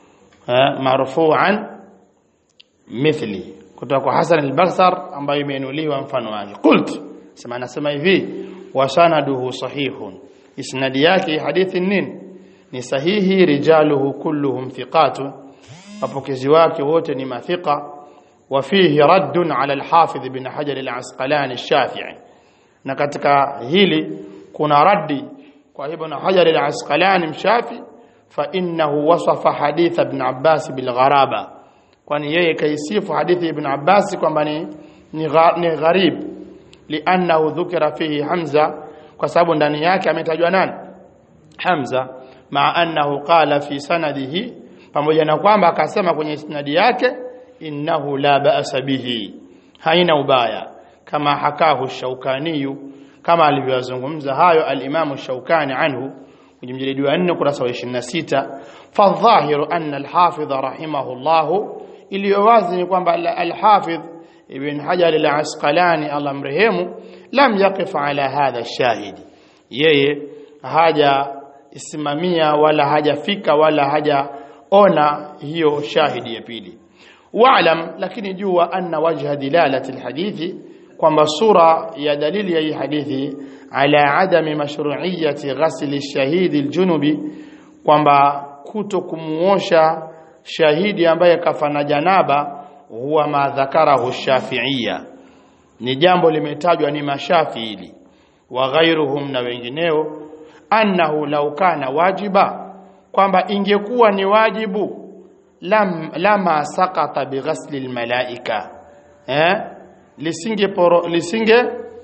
مرفوعا مثلي kutoka kwa Hasan al-Basr ambayo imeinuliwa mfano wake qult sema anasema hivi wa sanaduhu sahihun isnadi yake hadithi nini ni sahihi rijaluhu kulluhum thiqatun wapokezi wake wote ni mathiqa wa fihi raddun ala al-hafidh ibn hajar al-asqalani ash-shafi'i na katika hili kuna raddi kwa ibn hajar al-asqalani mshafi fa innahu wasafa hadith ibn abbas bil gharaba kwani yeye kaisifu hadithi ibn abbas kwamba ni ni gharib li'annahu dhukira fihi hamza kwa sababu ndani yake ametajwa nani hamza ma annahu qala fi sanadihi pamoja na kwamba akasema kwenye isnadi yake innahu la ba'sa bihi haina ubaya kama hakahu shaukani kama alivyozungumza hayo al-Imam Shaukani anhu kwenye mjilidi wa 4 kurasa wa 26 fadhahiru anna al-Hafidh rahimahullah iliyo wazi ni kwamba al-Hafidh Ibn Hajar al-Asqalani Allah mrehemu lam yaqif ala hadha ash-shahidi yeye haja isimamia wala hajafika wala hajaona hiyo shahidi ya pili wa'lam lakini jua anna wajha dilalati alhadithi kwamba sura ya dalili ya hii hadithi ala adami mashru'iyyati ghasli shahidi aljunubi kwamba kuto kumuosha shahidi ambaye kafana janaba huwa ma dhakarahu shafi'iyya ni jambo limetajwa ni mashafiili wa ghairuhum na wengineo annahu law kana wajiba kwamba ingekuwa ni wajibu lam lama sakata bighasli almalaika eh lisinge poro, lisinge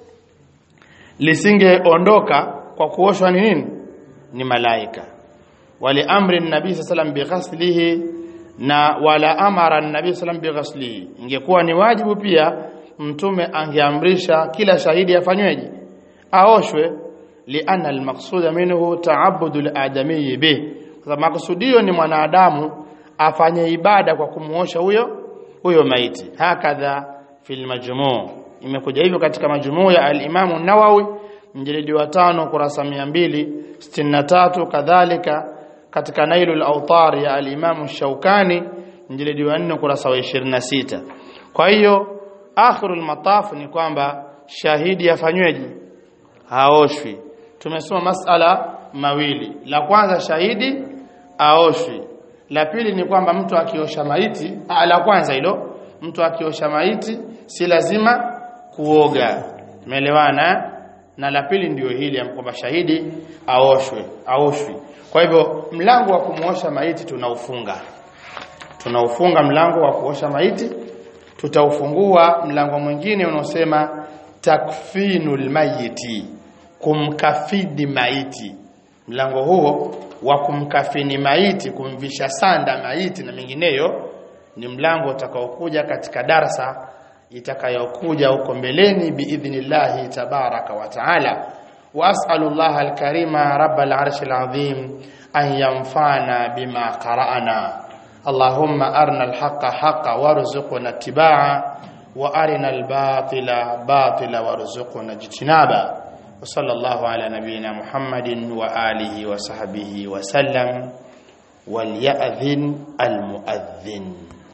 lisingeondoka kwa kuoshwa ni nini ni malaika wali amri nabii sallam bighaslihi na wala amara nabii sallam bighaslihi ingekuwa ni wajibu pia mtume angeamrisha kila shahidi afanyweje aoshwe lianna almaqsuda minhu ta'abbudu aladami bi kwa sababu makusudio ni mwanadamu afanye ibada kwa kumuosha huyo huyo maiti hakadha fil majmuu imekuja hivyo katika majmuu ya al-Imam an-Nawawi mjilidi wa tano kurasa 263 kadhalika katika Nailul Awtar ya al-Imam Shaukani mjilidi wa 4 kurasa wa 26 kwa hiyo akhirul mataf ni kwamba shahidi afanyweje haoshwi tumesoma masala mawili la kwanza shahidi aoshwi la pili ni kwamba mtu akiosha maiti ah, la kwanza hilo mtu akiosha maiti si lazima kuoga umeelewana na la pili ndio hili kwamba shahidi aoshwe aoshwi kwa hivyo mlango wa kumuosha maiti tunaufunga tunaufunga mlango wa kuosha maiti tutaufungua mlango mwingine unaosema takfinul mayiti kumkafidi maiti mlango huo wa kumkafini maiti kumvisha sanda maiti na mengineyo ni mlango utakaokuja katika darsa itakayokuja huko mbeleni biidhnillahi tabaraka wa taala واسال الله الكريم رب العرش العظيم ان ينفعنا بما قرانا اللهم ارنا الحق حقا وارزقنا اتباعه وارنا الباطل باطلا وارزقنا اجتنابا وصلى الله على نبينا محمد واله وصحبه وسلم وليأذن المؤذن